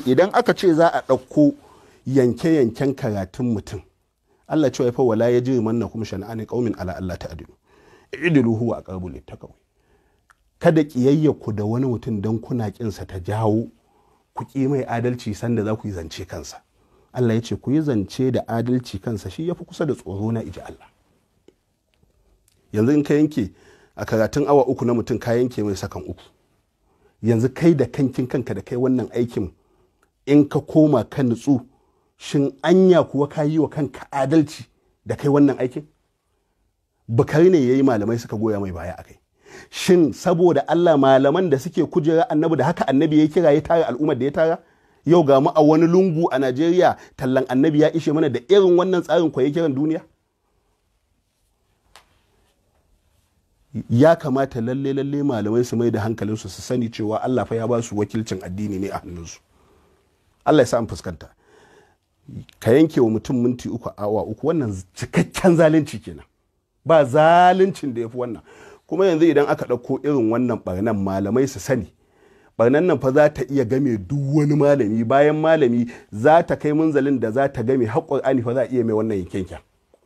idan aka ce za a ɗauko yanke-yanken karatun mutum Allah cewa fa wala ya jiri manna kuma shana'ani qaumin ala Allah ta'dilu idilu huwa aqrabu littaqwa kada kiyayya ku da wani mutum dan kuna kinsa ta jawo ku ki mai adalci sanda za ku yi zance kansa Allah ya ce ku yi zance da adalci kansa shi yafi kusa da tsoro na iji Allah yanzu in ka yanke a karatun awa uku na mutum ka yanke mai sakan uku yanzu kai da kankin kanka da kai wannan aikin in ka koma ka nutsu shin anya kuwa ka yi wa kanka adalci da kai wannan aikin bukari ne ya yi malamai suka goya mai baya a kai shin saboda allah malaman da suke kujera annabi da haka annabi ya kira ya tara al'ummar da ya tara yau ga mu a wani lungu a najeriya tallan annabi ya ishe mana da irin wannan tsarin kwaye kiran duniya ya kamata lalle lalle malamai su mai da hankalinsu su sani cewa allah fa ya ba su wakilcin addini ne a hannunsu allah ya sa an fuskanta ka yanke wa mutum minti uku awa uku wannan cikakken zalunci kenan ba zaluncin da ya fi wannan kuma yanzu idan aka ɗauko irin wannan barnan malamai su sani barnan nan fa za ta iya game duk wani malami bayan malami za ta kai munzalin da za ta game haƙƙon ani fa za a iya mai wannan yankenken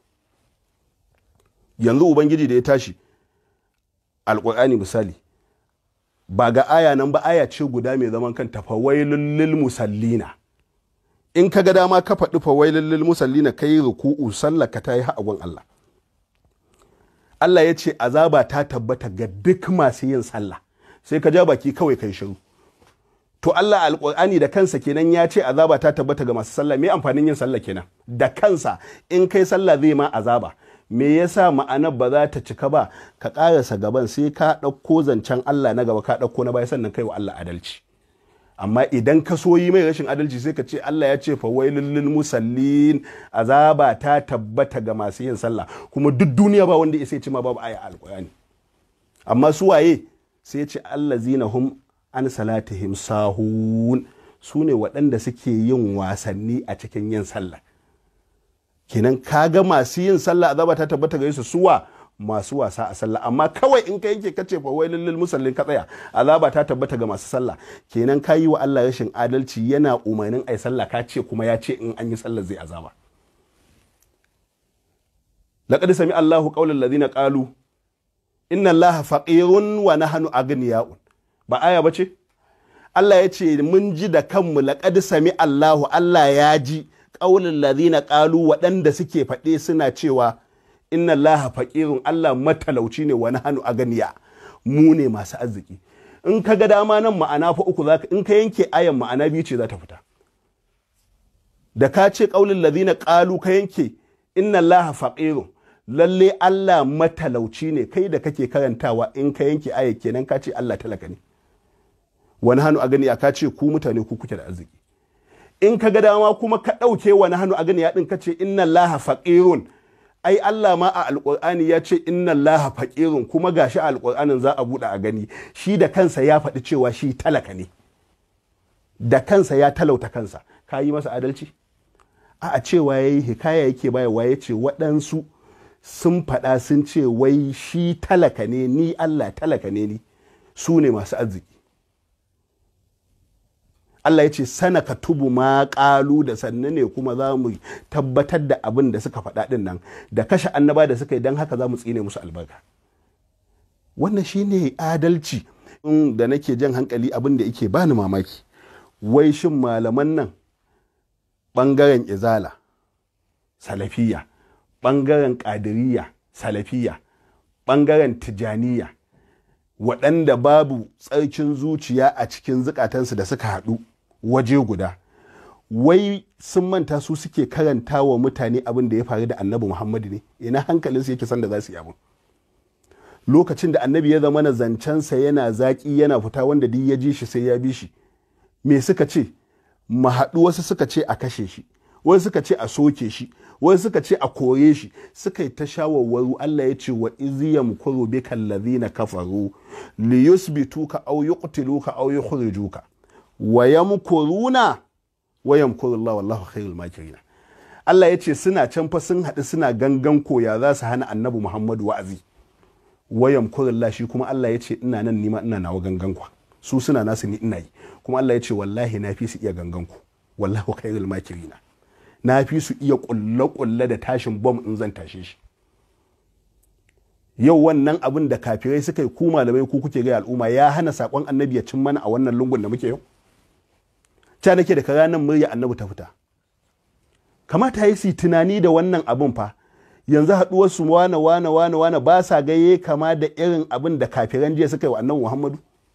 yanzu ubangiji da ya tashi alƙur'ani misali ba ga aya nan ba aya ce guda mai zaman kanta fa wailul lil musallina in ka ga dama ka faɗi fa wailul lil musallina kai ruku'u sallaka ta yi haƙon Allah Allah ya ce azaba ta tabbata ga duk masu yin sallah sai ka ja baki kawai kai shiru to Allah alƙur'ani da kansa kenan ya ce azaba ta tabbata ga masu sallah me amfanin yin sallah kenan da kansa in kai sallah zai ma azaba me yasa ma'anar ba za ta cika ba ka ƙarasa gaban sai ka ɗauko zancen Allah na gaba ka ɗauko na baya sannan kai wa Allah adalci amma idan ka so yi mai rashin adalci sai ka ce Allah ya ce fa wailul lil musallin azaba ta tabbata ga masu yin sallah kuma duk duniya ba wanda ya sai ce ma babu aya alqur'ani amma su waye sai ce allazina hum an salatihim sahun su ne waɗanda suke yin wasanni a cikin yin sallah kenan kaga masu yin sallah azaba ta tabbata ga su suwa masu wasa a sallah amma kawai in ka yanke kace fa wai lil musallin ka tsaya azaba ta tabbata ga masu sallah kenan ka yi wa Allah rashin adalci yana umarnin ai sallah ka ce kuma ya ce in an yi sallah zai azaba laqad sami Allahu qawlan ladina qalu inna Allaha faqirun wa nahnu aghniya'un ba aya bace Allah ya ce mun ji da kanmu laqad sami Allahu Allah ya ji qawlan ladina qalu waɗanda suke faɗe suna cewa inna allaha faqirun Allah matalauci ne wani hannu a ganiya mu ne masu arziki in ka ga dama nan ma'ana fa uku zaka in ka yanke ayan ma'ana biyu ce za ta fita da ka ce qaulul ladina qalu ka yanke inna allaha faqirun lalle Allah matalauci ne kai da kake karantawa in ka yanke aya kenan ka ce Allah talaka ne wani hannu a ganiya ka ce ku mutane ku kuke da arziki in ka ga dama kuma ka ɗauke wani hannu a ganiya din ka ce inna allaha faqirun ai Allah ma a alƙur'ani ya ce inna Allah faƙirun kuma gashi a alƙur'anin za a buɗe a gani shi da kansa ya faɗi cewa shi talaka ne da kansa ya talauta kansa ka yi masa adalci a cewa ya yi hikaya yake bayarwa ya ce waɗansu sun faɗa sun ce wai shi talaka ne ni Allah talaka ne ni su ne masu arziki Allah ya ce sana ka tubu ma ƙalu da sannu ne kuma za mu tabbatar da abin da suka faɗa ɗin nan da kashe annaba da suka yi don haka za mu tsine musu albarka wannan shine adalci in da nake jan hankali abin da yake bani mamaki wai shin malaman nan ɓangaren izala salafiya ɓangaren ƙadiriya salafiya ɓangaren tijaniya waɗanda babu tsarkin zuciya a cikin zukatansu da suka haɗu waje guda wai sun manta su suke karanta wa mutane abin da ya faru da annabi muhammadu ne ina hankalinsu yake san da za su yi abin lokacin da annabi ya zama na zancensa yana zaƙi yana fita wanda duk ya ji shi sai ya bi shi me suka ce mahaɗu wasu suka ce a kashe shi wasu suka ce a soke shi wasu suka ce a kore shi suka yi ta shawarwaru Allah ya ce wa iziyam kuru bi kallazina kafaru li yusbituka aw yuqtiluka aw yukhrijuka wa yamkuruna wa yamkuru Allah wallahu khairul makirin Allah ya ce suna can fa sun haɗu suna gangan koya za su hana annabi Muhammadu wa'azi wa yamkuru Allah shi kuma Allah ya ce ina nan nima ina nawa gangan kwa su suna nasu ni ina yi kuma Allah ya ce wallahi na fi su iya ganganku wallahu khairul makirina na fi su iya kulle-kulle da tashin bom in zan tashe shi yau wannan abin da kafirai suka yi ku malamai ku kuke ga al'umma ya hana sakon annabi ya cin mana a wannan lungun da muke yau ta nake da ranar murya annabi ta fita kamata yi su tunani da wannan abin fa yanzu haɗuwar su wane wane wane wane ba sa gaye kama da irin abin da kafiran jiya suka yi wa annabi muhammadu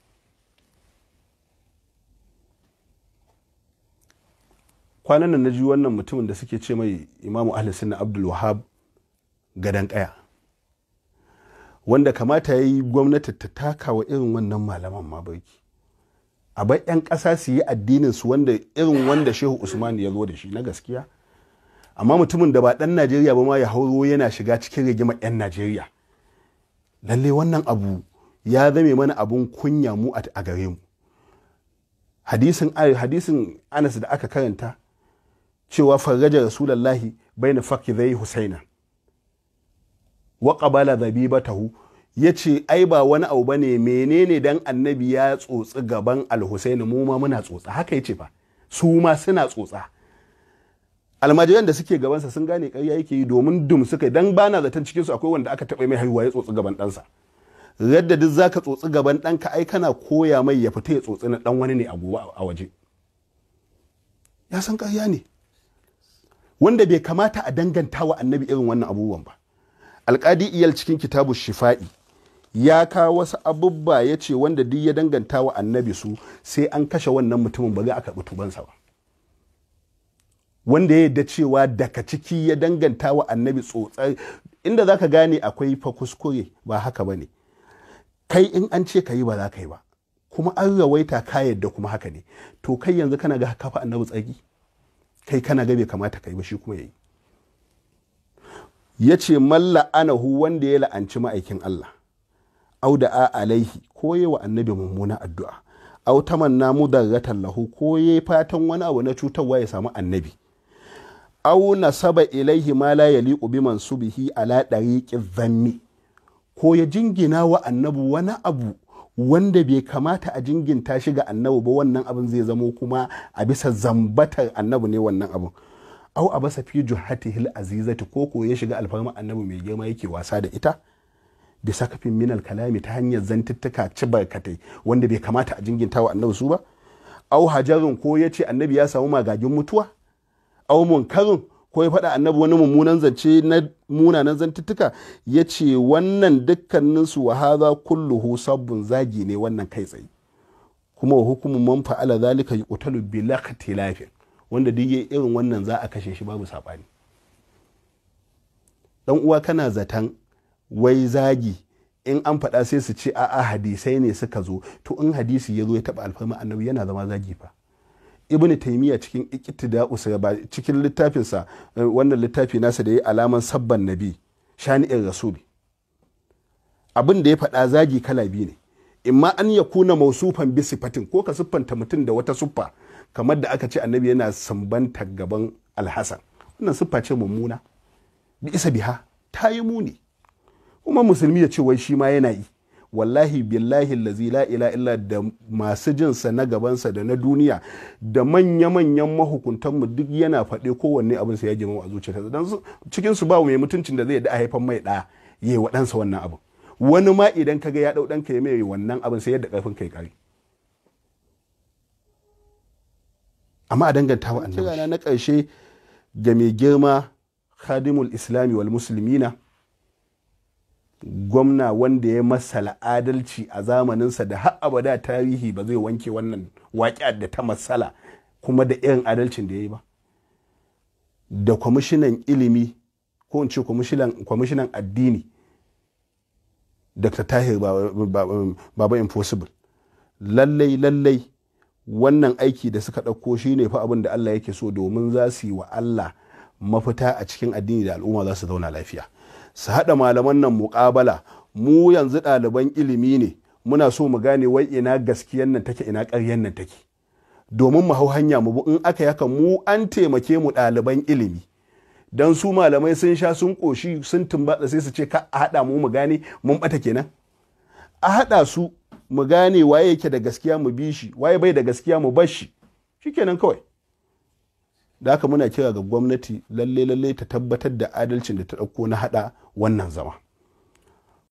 kwanan nan na ji wannan mutumin da suke ce mai imamu ahli sunna abdul wahab gadan kaya wanda kamata ya yi gwamnati ta taka wa irin wannan malaman ma barki a bar 'yan ƙasa su yi addinin su wanda irin wanda shehu usman ya zo da shi na gaskiya amma mutumin da ba ɗan najeriya ba ma ya hauro yana shiga cikin rigimar 'yan najeriya lalle wannan abu ya zame mana abun kunya mu a gare mu hadisin hadisin anas da aka karanta cewa farraja rasulallahi baina fakidai husaina wa qabala zabibatahu yace ai ba wani abu bane menene dan annabi ya tsotsi gaban al-husaini mu ma muna tsotsa haka yace fa su ma suna tsotsa almajiran da suke gabansa sun gane ƙarya yake yi domin dum suka dan bana zaton cikin su akwai wanda aka taɓa mai haihuwa ya tsotsi gaban ɗansa radda duk zaka tsotsi gaban ɗanka ai kana koya mai ya fita ya tsotsi na ɗan wani ne a gobe a waje ya san ƙarya ne wanda bai kamata a danganta wa annabi irin wannan abubuwan ba alƙadi iyal cikin kitabu shifa'i ya kawo wasu abubba ya ce wanda duk ya danganta wa annabi su sai an kashe wannan mutumin ba zai aka karɓi tubansa ba wanda ya yadda cewa daga ciki ya danganta wa annabi tsotsar inda za ka gane akwai fa kuskure ba haka ba ne kai in an ce ka yi ba za ka yi ba kuma an rawaita ka yadda kuma haka ne to kai yanzu kana ga kafa annabi tsagi kai kana ga bai kamata ka yi ba shi kuma ya yi ya ce malla anahu wanda ya la'anci ma'aikin Allah au da a alaihi ko yi wa annabi mummuna addu'a au tamanna mudarratan lahu ko yi fatan wani abu na cutarwa ya samu annabi au nasaba ilaihi ma la yaliqu bi mansubihi ala dariqi dhanni ko ya jingina wa annabi wani abu wanda bai kamata a jinginta shi ga annabi ba wannan abin zai zamo kuma a bisa zambatar annabi ne wannan abin au a basa fi juhatihil azizati ko ko ya shiga alfarma annabi mai girma yake wasa da ita da sakafin minal kalami ta hanyar zantuttuka ci barkatai wanda bai kamata a jinginta wa annabi su ba au hajarin ko ya ce annabi ya samu magagin mutuwa au munkarin ko ya faɗa annabi wani mummunan zance na munanan zantuttuka ya ce wannan dukkaninsu wa haza kulluhu sabbin zagi ne wannan kai tsaye kuma wa hukumin man fa'ala zalika yuqtalu bi laqtilafin wanda duk yayi irin wannan za a kashe shi babu sabani dan uwa kana zaton wai zagi in an faɗa sai su ce a'a hadisai ne suka zo to in hadisi ya zo ya taɓa alfarma annabi yana zama zagi fa ibn taymiya cikin iqtida usaba cikin littafinsa wannan littafi nasa da ya alaman sabban nabi shani'in rasuli abin da ya faɗa zagi kala biyu ne imma an ya kuna mausufan bi sifatin ko ka siffanta mutum da wata siffa kamar da aka ce annabi yana sambanta gaban alhassan wannan siffa ce mummuna bi isa biha ta yi muni kuma musulmi ya ce wai shi ma yana yi wallahi billahi lazi la ila illa da masu jinsa na gabansa da na duniya da manya-manyan mahukuntanmu duk yana faɗe kowanne abin sa ya girma a zuciyarsa don cikin su ba mai mutuncin da zai da haifan mai ɗa yayi wa ɗansa wannan abin wani ma idan kaga ya ɗau ɗanka ya mai wannan abin sai yadda ƙarfin kai kare amma a danganta wa annabi na ƙarshe ga mai girma khadimul islami wal muslimina gwamna wanda ya masala adalci a zamaninsa da har abada tarihi ba zai wanke wannan waƙi da ta masala kuma da irin adalcin da ya yi ba da kwamishinan ilimi ko in ce kwamishinan addini dr tahir baba impossible lallai lallai wannan aiki da suka ɗauko shi ne fa abin da allah yake so domin za su yi wa allah mafita a cikin addini da al'umma za su zauna lafiya su haɗa malaman nan muƙabala mu yanzu ɗaliban ilimi ne muna so mu gane wai ina gaskiyan nan take ina ƙaryan nan take domin mu hau hanya mu in aka yaka mu an taimake mu ɗaliban ilimi dan su malamai sun sha sun ƙoshi sun tumbatsa sai su ce ka a haɗa mu mu gane mun ɓata kenan a haɗa su mu gane waye yake da gaskiya mu bi shi waye bai da gaskiya mu bar shi shikenan kawai da haka muna kira ga gwamnati lalle lalle ta tabbatar da adalcin da ta ɗauko na haɗa wannan zama